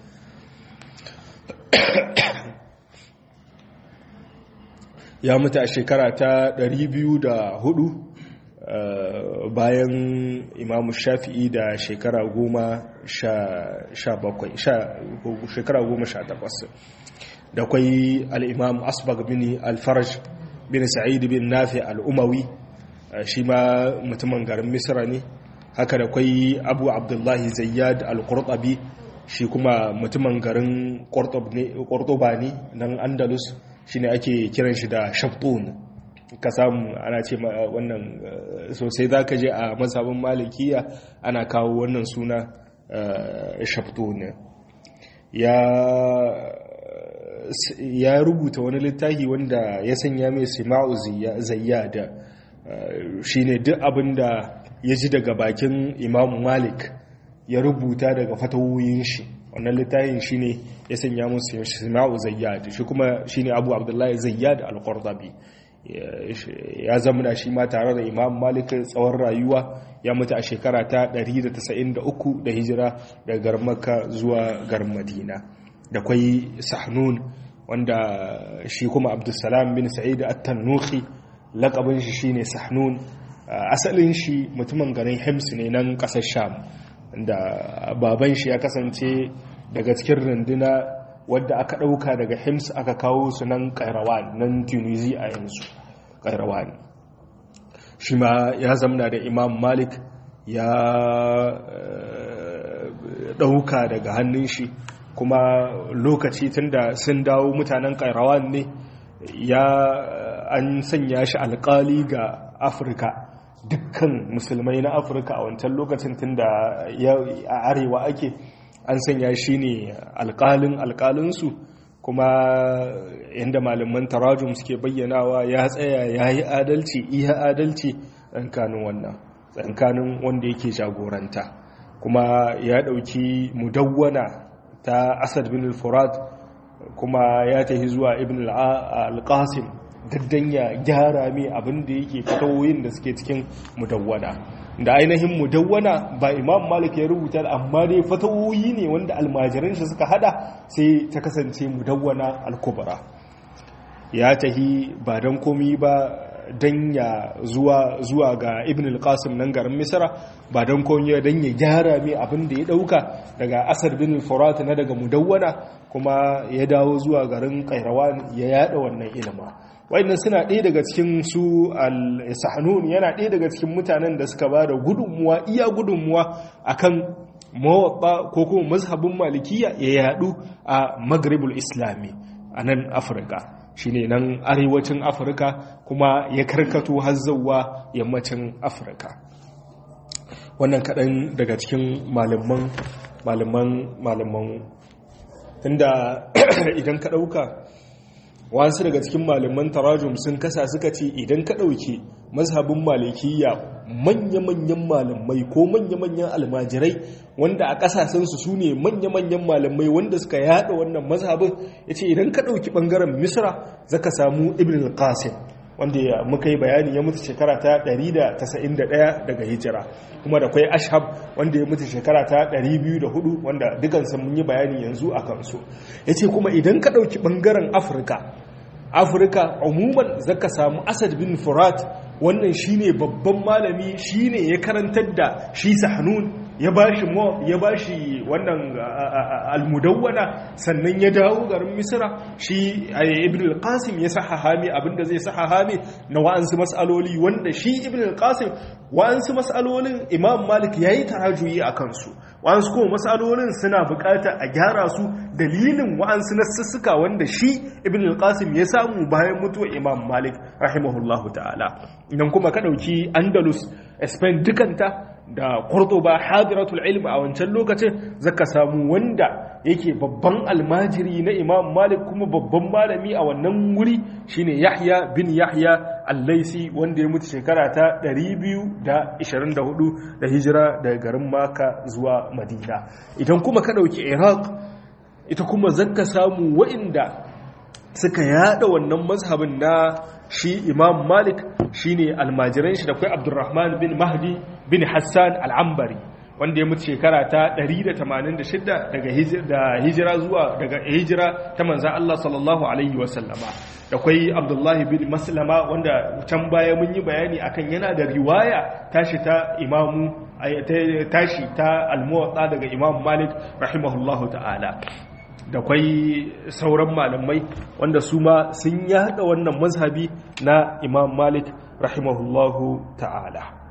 ya mutu a shekara ta 204 bayan imamu shafi'i da shekara goma sha bakwai shekara goma sha takwas da kwai al'imam asbag bin alfaraj bin sa'id bin nafi al'umawi shi ma mutumin garin misra ne haka da kwai abu abdullahi zayyad al-qurtabi shi kuma mutumin garin qurtuba ne nan andalus shi ne ake kiran shi da shaftun ka samu ana ce wannan sosai za ka je a mazhabin malikiya ana kawo wannan suna shaftun ya ya rubuta wani littafi wanda ya sanya mai sima'u zayyada shine duk abinda ya ji daga bakin imamu malik ya rubuta daga fatawoyin shi wannan littafin shine ya sanya musu sima'u zayyad shi kuma shine abu abdullahi zayyad al-qurdabi ya zamana shi ma tare da imam malik tsawon rayuwa ya mutu a shekara ta 193 da hijira daga garin makka zuwa garin madina da kwai sahnun wanda shi kuma abdulsalam bin sa'id at-tannuhi lakabin shi shine sahnun asalin shi mutumin garin hims ne nan kasar sham da baban shi ya kasance daga cikin runduna wadda aka ɗauka daga hims aka kawo su nan kairawan nan tunisia a yanzu kairawan shi ma ya zamna da imam malik ya ɗauka daga hannun shi kuma lokaci tunda sun dawo mutanen kairawan ne ya an sanya shi alkali ga afirka dukkan musulmai na afirka a wancan lokacin tunda a arewa ake an sanya shi ne alkalin alkalinsu kuma yadda malaman tarajum suke bayyanawa ya tsaya ya yi adalci iya adalci tsakanin wannan tsakanin wanda yake jagoranta kuma ya ɗauki mudawwana ta asad bin al-furat kuma ya tafi zuwa ibn al-qasim daddan ya gyara mai abin da yake fatawoyin da suke cikin mudawwana da ainihin mudawwana ba imam malik ya rubuta amma dai fatawoyi ne wanda almajiran shi suka hada sai ta kasance mudawwana al-kubra ya tahi ba don komi ba don ya zuwa zuwa ga ibn al-qasim nan garin misra ba don komi don ya gyara mai abin da ya dauka daga asar bin furat na daga mudawwana kuma ya dawo zuwa garin kairawan ya yada wannan ilima wayannan suna ɗaya daga cikin su al-sahnun yana ɗaya daga cikin mutanen da suka ba da gudunmuwa iya gudunmuwa akan mawaɓa ko kuma mazhabin malikiya ya yadu a maghribul islami a nan afirka shine nan arewacin afirka kuma ya karkato hazzawa yammacin afirka wannan kaɗan daga cikin malaman malaman malaman tunda idan ka ɗauka wasu daga cikin malaman tarajum sun kasa suka ce idan ka ɗauki mazhabin malikiya manya-manyan malamai ko manya-manyan almajirai wanda a ƙasashensu su ne manya-manyan malamai wanda suka yada wannan mazhabin ya ce idan ka ɗauki ɓangaren misra zaka samu ibn al-qasim wanda muka yi bayani ya mutu shekara ta 191 daga hijira kuma da kwai ashab wanda ya mutu shekara ta 204 wanda dukansu mun yi bayani yanzu a kansu ya ce kuma idan ka ɗauki ɓangaren afirka afirka umuman zaka samu asad bin furat wannan shine babban malami shine ya karantar da shi sahanun ya bashi ya bashi wannan almudawwana sannan ya dawo garin misra shi ibn al-qasim ya sahaha mi abinda zai sahaha mi na wa'ansu mas'aloli wanda shi ibn al-qasim wa'ansu mas'alolin imam malik yayi tarajuyi a kansu wa'ansu kuma mas'alolin suna bukata a gyara su dalilin wa'ansu nassuka wanda shi ibn al-qasim ya samu bayan mutuwar imam malik rahimahullahu ta'ala idan kuma ka dauki andalus spain dukanta da Cordoba hadiratul ilm a wancan lokacin zaka samu wanda yake babban almajiri na Imam Malik kuma babban malami a wannan wuri shine Yahya bin Yahya Al-Laisi wanda ya mutu shekara ta 224 da hijira daga garin Makka zuwa Madina idan kuma ka dauki Iraq ita kuma zaka samu wa'inda suka yada wannan mazhabin na shi Imam Malik shine almajiran shi da kai Abdurrahman bin Mahdi bin Hassan al'ambari wanda ya mutu shekara ta 186 daga hijira zuwa daga hijira ta manzan Allah sallallahu Alaihi wasallama da kwai Abdullahi bin Maslama wanda can baya mun yi bayani akan yana da riwaya tashi ta imamu tashi ta almuwatsa daga imam Malik rahimahullahu ta'ala da kwai sauran malamai wanda su ma sun yada wannan mazhabi na imam Malik rahimahullahu ta'ala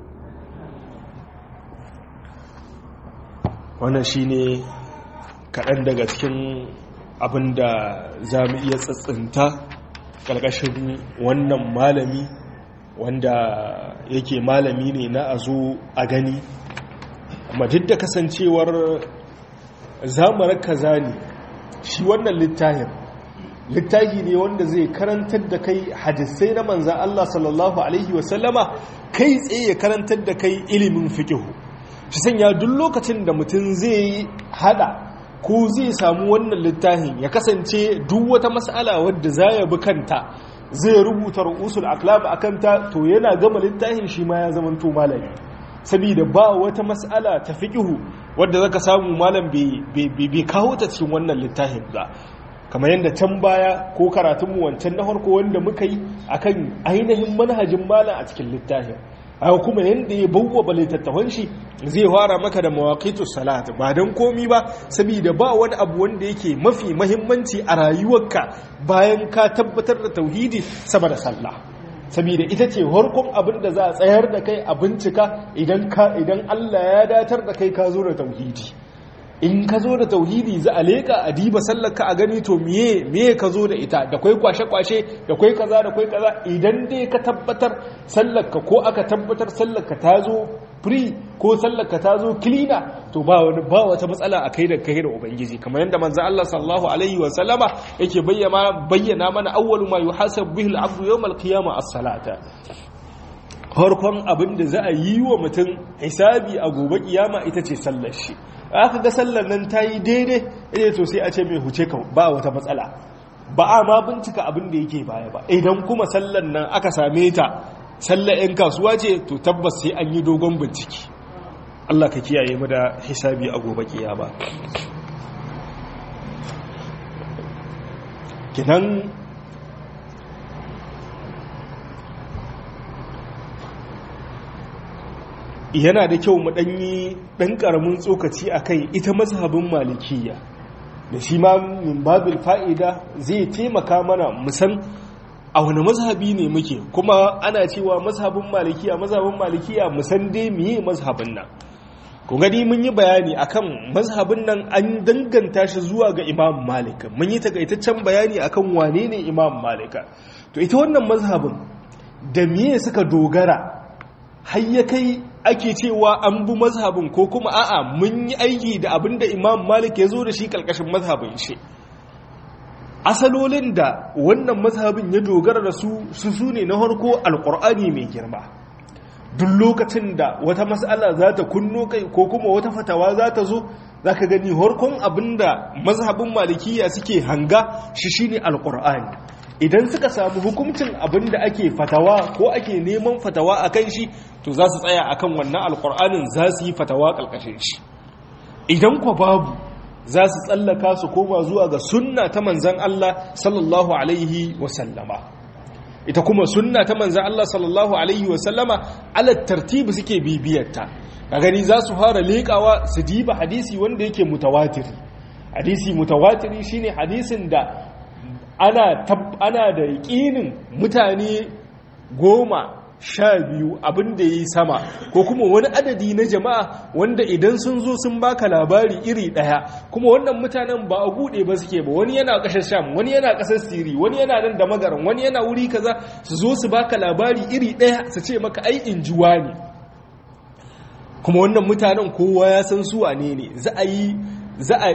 wannan shine kaɗan daga cikin abin da za mu iya tsatsinta ƙarƙashin wannan malami wanda yake malami ne na a zo a gani amma duk da kasancewar zamarar kaza ne shi wannan littafin littafi ne wanda zai karantar da kai hadisai na manzan Allah sallallahu Alaihi wasallama kai tsaye ya karantar da kai ilimin fikihu shi sanya duk lokacin da mutum zai hada ko zai samu wannan littafin ya kasance duk wata mas'ala wadda za ya bi kanta zai rubuta ru'usul aqlab akan ta to yana gama littafin shi ma ya zama to malami saboda ba wata mas'ala ta fiqhu wadda zaka samu malam bai kawo ta cikin wannan littafin ba kamar yadda can baya ko karatunmu wancan na farko wanda muka yi akan ainihin manhajin malam a cikin littafin haka kuma yadda ya bauwa littattafan shi zai fara maka da mawaqitu salat ba dan komi ba saboda ba wani abu wanda yake mafi mahimmanci a rayuwarka bayan ka tabbatar da tauhidi sama da sallah saboda ita ce harkon abin da za a tsayar da kai a bincika idan idan Allah ya datar da kai ka zo da tauhidi in ka zo da tauhidi za a leƙa a diba sallarka a gani to miye miye ka zo da ita da kwai kwashe-kwashe da kwai kaza da kwai kaza idan dai ka tabbatar sallarka ko aka tabbatar sallarka ta zo free ko sallarka ta zo cleaner to ba wani ba wata matsala a kai da kai da ubangiji kamar yadda manzo Allah sallallahu alaihi wa sallama yake bayyana bayyana mana awwalu ma yuhasabu bihi al-abdu yawm al-qiyamah as-salata farkon abin da za a yi wa mutum hisabi a gobe kiyama ita ce sallar shi aka ga sallar nan ta yi daidai ita to sai a ce mai huce ka ba wata matsala ba a ma bincika abin da yake baya ba idan kuma sallar nan aka same ta sallar 'yan kasuwa ce to tabbas sai an yi dogon bincike Allah ka kiyaye mu da hisabi a gobe kiyama kinan yana da kyau mu ɗanyi ɗan ƙaramin tsokaci a kai ita mazhabin malikiya da shi ma min babil fa'ida zai taimaka mana musan a wani mazhabi ne muke kuma ana cewa mazhabin malikiya mazhabin malikiya musan dai miye mazhabin nan ku gani mun yi bayani akan mazhabin nan an danganta shi zuwa ga imam malika mun yi takaitaccen bayani akan wane ne imam malika to ita wannan mazhabin da miye suka dogara har ya kai ake cewa an bi mazhabin ko kuma a'a mun yi aiki da abin da imam malik ya zo da shi kalkashin mazhabin shi asalolin da wannan mazhabin ya dogara da su su su ne na harko alkur'ani mai girma duk lokacin da wata matsala za ta kunno kai ko kuma wata fatawa za ta zo za ka gani harkon abinda mazhabin malikiya suke hanga shi shine alkur'ani idan suka samu hukuncin abinda ake fatawa ko ake neman fatawa a kan shi to za su tsaya akan wannan alkur'anin za su yi fatawa ƙarƙashin shi idan kwa babu za su tsallaka su koma zuwa ga sunna ta manzan Allah sallallahu alaihi wasallama ita kuma sunna ta manzan Allah sallallahu alaihi wasallama ala tartibi suke bibiyarta a gani za su fara leƙawa su diba hadisi wanda yake mutawatiri hadisi mutawatiri shine hadisin da ana ana da yaƙinin mutane goma sha biyu abin da ya yi sama ko kuma wani adadi na jama'a wanda idan sun zo sun baka labari iri ɗaya kuma wannan mutanen ba a buɗe ba suke ba wani yana ƙasar sham wani yana ƙasar siri wani yana nan da magaran wani yana wuri kaza su zo su baka labari iri ɗaya su ce maka ai in ji ne kuma wannan mutanen kowa ya san su wane ne za a yi za a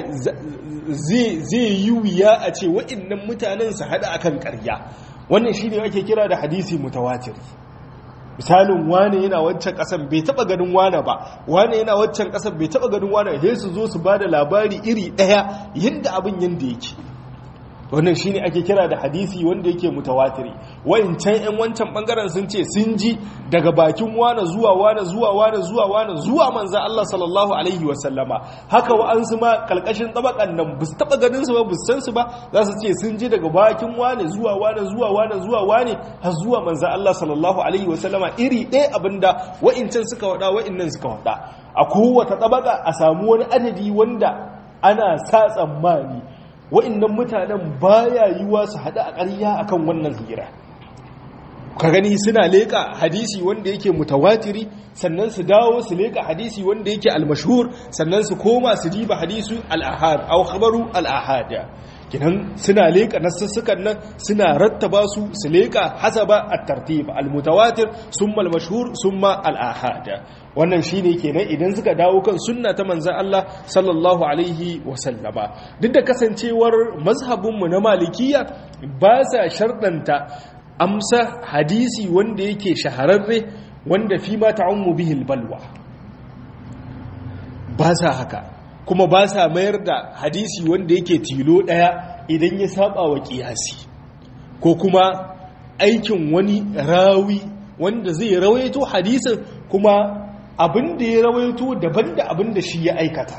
zai yi wuya a ce waɗannan mutanen su haɗa akan ƙarya wannan shine ake kira da hadisi mutawatiri misalin wane yana wancan kasan bai taba ganin wane ba wane yana wancan kasan bai taba ganin wane sai su zo su bada labari iri daya yadda abin yanda yake wannan shine ake kira da hadisi wanda yake mutawatiri wayancan yan wancan bangaren sun ce sun ji daga bakin wane zuwa wane zuwa wane zuwa wane zuwa manzon Allah sallallahu alaihi wasallama haka wa'ansu ma kalkashin tabakan nan bus taba ganin su ba bus san su ba za su ce sun ji daga bakin wane zuwa wane zuwa wane zuwa wane har zuwa manzon Allah sallallahu alaihi wasallama iri ɗaya abinda wa'incan suka wada wa'innan suka wada a kowace tabaka a samu wani adadi wanda ana sa tsammani wa'annan mutanen baya yiwa su haɗu a ƙarya akan wannan hira ka gani suna leƙa hadisi wanda yake mutawatiri sannan su dawo su leƙa hadisi wanda yake almashhur sannan su koma su diba hadisu al-ahad aw khabaru al-ahad kinan suna leƙa nassukan nan suna rattaba su su leƙa hasaba at-tartib al-mutawatir summa al-mashhur summa al-ahad wannan shine kenan idan suka dawo kan sunna ta manzon Allah sallallahu alaihi wa sallama duk da kasancewar mazhabin mu na malikiya ba sa shardanta amsa hadisi wanda yake shahararre wanda fi ma ta'ummu bihi al-balwa ba sa haka kuma ba sa mayar da hadisi wanda yake tilo ɗaya idan ya saba wa ƙiyasi ko kuma aikin wani rawi wanda zai rawaito hadisin kuma abin da ya rawaito daban da abin da shi ya aikata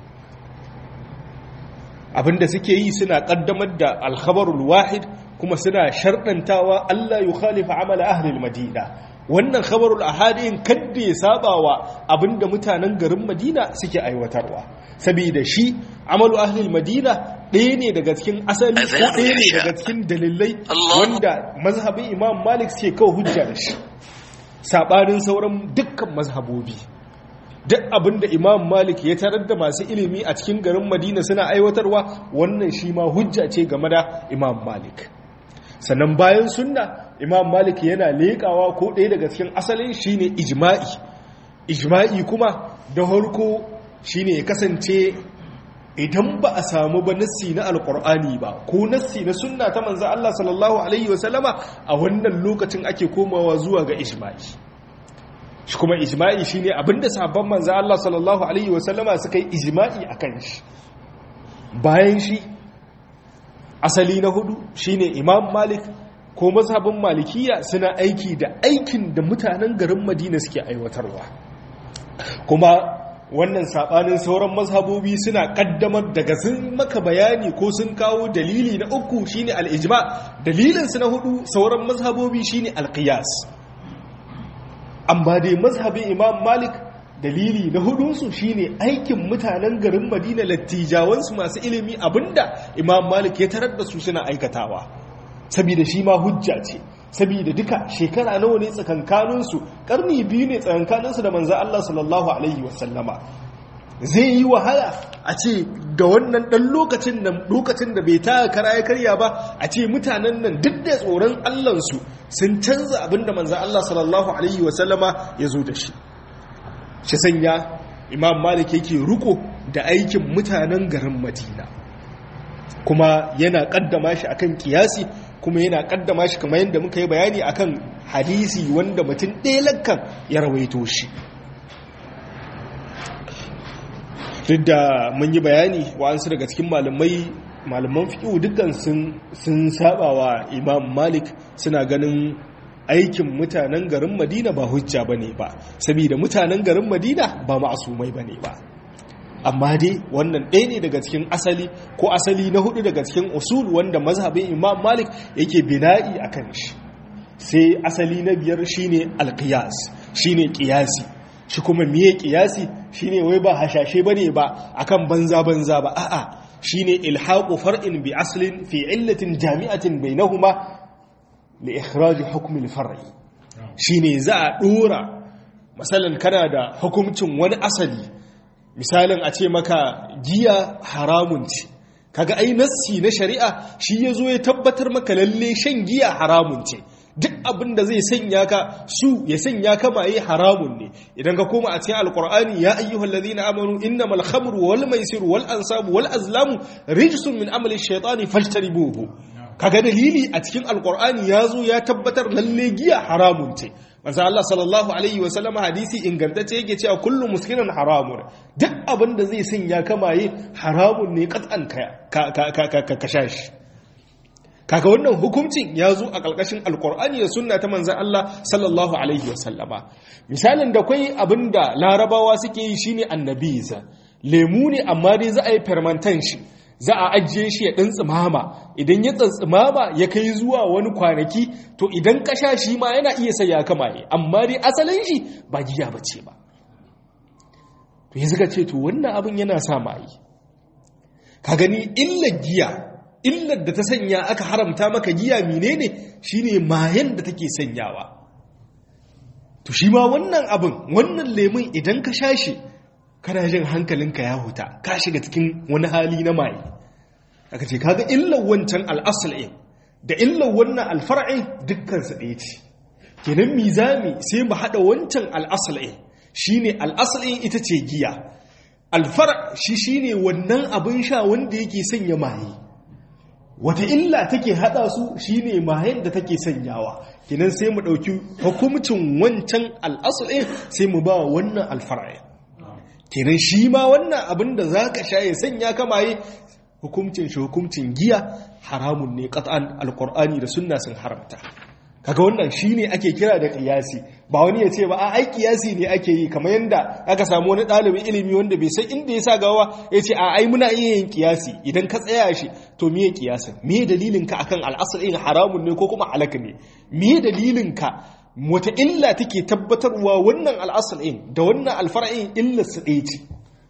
abin da suke yi suna ƙaddamar da alkhabarul wahid kuma suna sharɗantawa Allah ya khalifa amala ahlil madina wannan khabarul ahadin kadda ya sabawa abinda mutanen garin Madina suke aiwatarwa saboda shi amalu ahlil Madina ɗaya ne daga cikin asali ko ɗaya ne daga cikin dalilai wanda mazhabin Imam Malik suke kawo hujja da shi sabanin sauran dukkan mazhabobi duk abinda Imam Malik ya tarar da masu ilimi a cikin garin Madina suna aiwatarwa wannan shi ma hujja ce game da Imam Malik sannan bayan sunna imam malik yana leƙawa ko ɗaya daga cikin asalin shine ijma'i ijma'i kuma da harko shine ya kasance idan ba a samu ba nassi na alkur'ani ba ko nassi na sunna ta manzo Allah sallallahu alaihi wasallama a wannan lokacin ake komawa zuwa ga ijma'i shi kuma ijma'i shine abinda sabon manzo Allah sallallahu alaihi wasallama suka yi ijma'i akan shi bayan shi asali na hudu shine imam malik ko mazhabin malikiya suna aiki da aikin da mutanen garin madina suke aiwatarwa kuma wannan sabanin sauran mazhabobi suna kaddamar daga sun maka bayani ko sun kawo dalili na uku shine al-ijma dalilinsu na hudu sauran mazhabobi shine al-qiyas amma dai mazhabin imam malik dalili na hudunsu shine aikin mutanen garin madina lattijawansu masu ilimi abinda imam malik ya tarar da su suna aikatawa saboda shi ma hujja ce saboda duka shekara nawa ne tsakankaninsu karni biyu ne tsakankaninsu da manzan Allah sallallahu alaihi wasallama zai yi wahala a ce da wannan ɗan lokacin nan lokacin da bai ta kara ya karya ba a ce mutanen nan duk da tsoron allansu sun canza abinda manzan Allah sallallahu alaihi wasallama ya zo da shi shi sanya imam malik yake ruko da aikin mutanen garin madina kuma yana kaddama shi akan kiyasi kuma yana kaddama shi kamar yadda muka yi bayani akan hadisi wanda mutum ɗaya lakkan ya rawaito shi duk da mun yi bayani wa'ansu daga cikin malamai malaman fiƙiwu dukkan sun saba wa imam malik suna ganin aikin mutanen garin madina ba hujja ba ne ba saboda mutanen garin madina ba ma'asumai ba ne ba amma dai wannan ɗaya ne daga cikin asali ko asali na hudu daga cikin usul wanda mazhabin imam malik yake bina'i a kan shi sai asali na biyar shine alqiyas shine qiyasi shi kuma miye qiyasi shine wai ba hashashe bane ba akan banza banza ba a'a shine ilhaqu far'in bi aslin fi illatin jami'atin bainahuma li ikhraj hukm al-far'i shine za a dora masalan kana da hukuncin wani asali misalin a ce maka giya haramun ce kaga ai nassi na shari'a shi yazo ya tabbatar maka lalle shan giya haramun ce duk abin da zai sanya ka su ya sanya ka maye haramun ne idan ka koma a cikin alqur'ani ya ayyuhal ladina amanu innamal khamru wal maisiru wal ansabu wal azlamu rijsun min amali shaytani fajtanibuhu kaga dalili a cikin alqur'ani yazo ya tabbatar lalle giya haramun ce manzo Allah sallallahu alaihi wasallam hadisi ingantacce yake cewa kullu muskirin haramun duk abin da zai sanya ka maye haramun ne katsan ka ka ka shashi kaga wannan hukuncin ya zo a ƙarƙashin alƙur'ani da sunna ta manzan Allah sallallahu alaihi wasallama misalin da kwai abin da larabawa suke yi shine annabiza lemu ne amma dai za a yi fermentan shi za a ajiye shi ya ɗan tsimama idan ya tsimama ya kai zuwa wani kwanaki to idan ka sha shi ma yana iya sai ya kama ne amma dai asalin shi ba giya ba ce ba to yanzu ka ce to wannan abin yana sa mai ka gani illar giya illar da ta sanya aka haramta maka giya menene shine mayan da take sanyawa to shi ma wannan abin wannan lemun idan ka sha shi kana jin hankalinka ya huta ka shiga cikin wani hali na maye aka ce kaga illar wancan al'asal'in da illar wannan alfar'in dukkansu ɗaya ce kenan mizami sai mu haɗa wancan al'asal'in shine al'asal'in ita ce giya alfar shi shine wannan abin sha wanda yake sanya maye wata illa take hada su shine mayen da take sanyawa kinan sai mu dauki hukumcin wancan al'asul sai mu ba wannan alfar'i kinan shi ma wannan abin da zaka sha ya sanya ka maye hukumcin shi hukumcin giya haramun ne qat'an alqur'ani da sunna sun haramta kaga wannan shine ake kira da qiyasi ba wani ya ce ba a ai qiyasi ne ake yi kamar yanda aka samu wani dalibin ilimi wanda bai san inda ya sa gawa ya ce a ai muna iya yin qiyasi idan ka tsaya shi to miye qiyasin miye dalilin ka akan al'asr in haramun ne ko kuma halaka ne miye dalilin ka wata illa take tabbatarwa wannan al'asr in da wannan alfar'in illa su ɗaya ce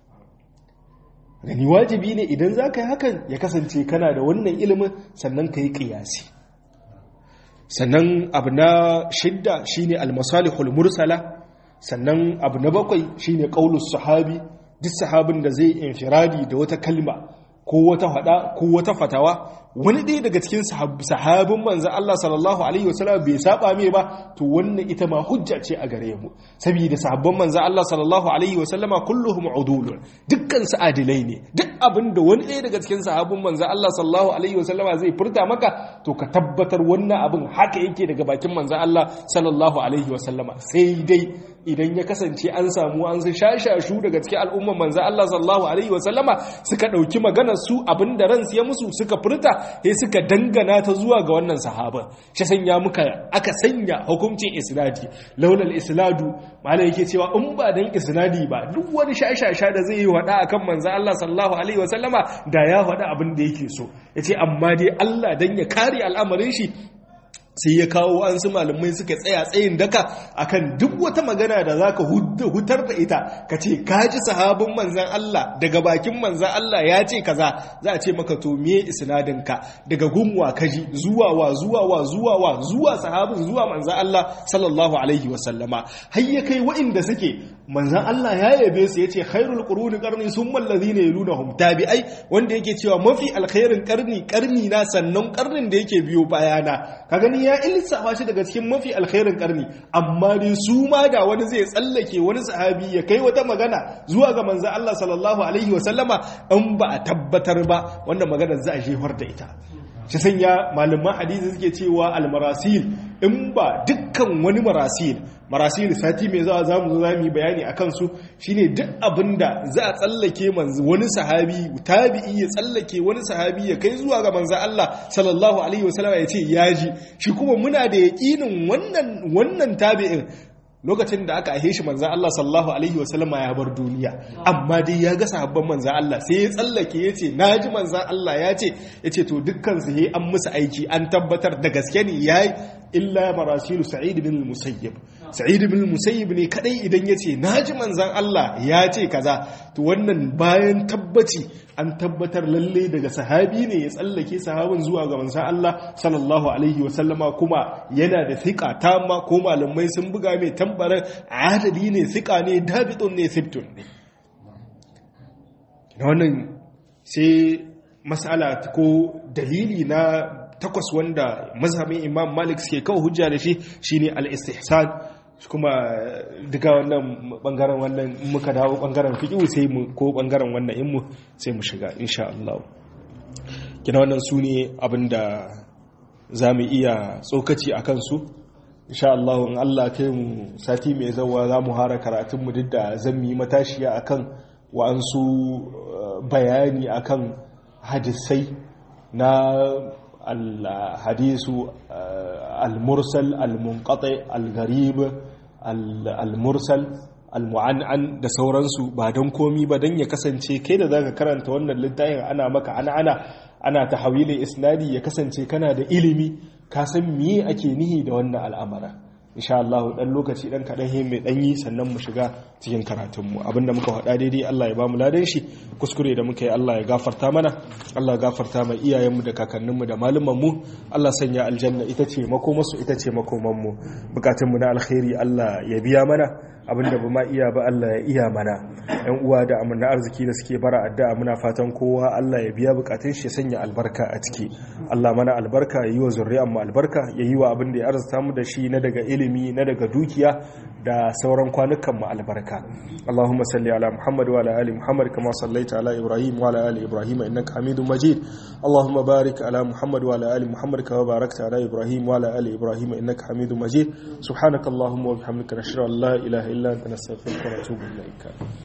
gani wajibi ne idan za ka yi hakan ya kasance kana da wannan ilimin sannan ka yi qiyasi sannan abu na shidda shine almasalihul mursala sannan abu na bakwai shine qaulus sahabi duk sahabin da zai infiradi da wata kalma ko wata hada ko wata fatawa wani ɗaya daga cikin sahabin manzan Allah sallallahu alaihi wasallam bai saba mai ba to wannan ita ma hujja ce a gare mu saboda sahabban manzan Allah sallallahu alaihi wasallama kulluhum udulun dukkan su adilai ne duk abin da wani ɗaya daga cikin sahabin manzan Allah sallallahu alaihi wasallama zai furta maka to ka tabbatar wannan abin haka yake daga bakin manzan Allah sallallahu alaihi wasallama sai dai idan ya kasance an samu an su shashashu daga cikin al'umman manzan Allah sallallahu alaihi wasallama suka ɗauki maganar su abin da ransu ya musu suka furta sai suka dangana ta zuwa ga wannan sahaba shi sanya muka aka sanya hukuncin isnadi laulal isnadu malai yake cewa in ba dan isnadi ba duk wani shashasha da zai yi wada akan manzo Allah sallallahu alaihi wasallama da ya wada abin da yake so yace amma dai Allah dan ya kare al'amarin shi sai ya kawo an su malamai suka tsaya tsayin daka akan duk wata magana da zaka hutar da ita ka ce kaji sahabin manzan Allah daga bakin manzan Allah ya ce kaza za a ce maka to me isnadin ka daga gunwa kaji zuwa wa zuwa wa zuwa wa zuwa sahabin zuwa manzan Allah sallallahu alaihi wasallama har ya kai wa'inda suke manzan Allah ya yabe su yace khairul quruni qarni summa alladhina yalunhum tabi'ai wanda yake cewa mafi alkhairin karni karni na sannan karnin da yake biyo bayana ka gani ya ilsafa shi daga cikin mafi alkhairin karni amma dai su ma da wani zai tsallake wani sahabi ya kai wata magana zuwa ga manzan Allah sallallahu alaihi wa sallama in ba a tabbatar ba wannan magana za a jefar da ita shi sanya malaman hadisi suke cewa almarasil in ba dukkan wani marasil marasil sati mai zawa zamu zo zamu yi bayani akan su shine duk abinda za a tsallake manzo wani sahabi tabi'i ya tsallake wani sahabi ya kai zuwa ga manzo Allah sallallahu alaihi wasallam ya ce yaji shi kuma muna da yaqinin wannan wannan tabi'in lokacin da aka aihe shi manzan Allah sallallahu Alaihi wasallama ya bar duniya amma dai ya ga sahabban manzan Allah sai ya tsallake ya ce na ji manzan Allah ya ce ya ce to dukkan su yi an musu aiki an tabbatar da gaske ne ya yi illa marasilu sa'id bin musayyib sa'id bin musayyib ne kadai idan ya ce na ji manzan Allah ya ce kaza to wannan bayan tabbaci an tabbatar lalle daga sahabi ne ya tsallake sahabin zuwa ga manzan Allah sallallahu alaihi wasallama kuma yana da thiqa tamma ko malamai sun buga mai tambarar adali ne thiqa ne dabitun ne sibtun ne wannan sai mas'ala ko dalili na takwas wanda mazhabin imam malik suke kawo hujja da shi shine al-istihsan kuma duka wannan bangaren wannan muka dawo bangaren fiqh sai mu ko bangaren wannan in mu sai mu shiga insha Allah kina wannan su ne abinda zamu iya tsokaci akan su insha Allah in Allah kai mu sati mai zawa zamu hara karatun mu duk da zan yi matashiya akan wa'ansu bayani akan hadisai na الحديث المرسل المنقطع الغريب المرسل almu'an'an da sauransu ba don komi ba don ya kasance kai da zaka karanta wannan littafin ana maka ana ana ana tahawilin isnadi ya kasance kana da ilimi ka san miye ake nihi da wannan al'amara insha Allah dan lokaci dan kadan he mai danyi sannan mu shiga cikin karatun mu abinda muka faɗa daidai Allah ya bamu ladan shi kuskure da muka yi Allah ya gafarta mana Allah ya gafarta mai iyayen mu da kakannin mu da malaman mu Allah sanya aljanna ita ce makomarsu ita ce makoman mu bukatun mu na alkhairi Allah ya biya mana abinda ba ma iya ba Allah ya iya mana yan uwa da amana arziki da suke bara addu'a muna fatan kowa Allah ya biya bukatun shi sanya albarka a ciki Allah mana albarka ya yi wa zuriyar mu albarka ya yi wa abin da ya arzuta mu da shi na daga ilimi na daga dukiya da sauran kwanukan mu albarka Allahumma salli ala Muhammad wa ala ali Muhammad kama sallaita ala Ibrahim wa ala ali Ibrahim innaka Hamidum Majid Allahumma barik ala Muhammad wa ala ali Muhammad kama barakta ala Ibrahim wa ala ali Ibrahim innaka Hamidum Majid subhanakallahumma wa bihamdika nashhadu an la ilaha illa anta nastaghfiruka wa natubu ilaik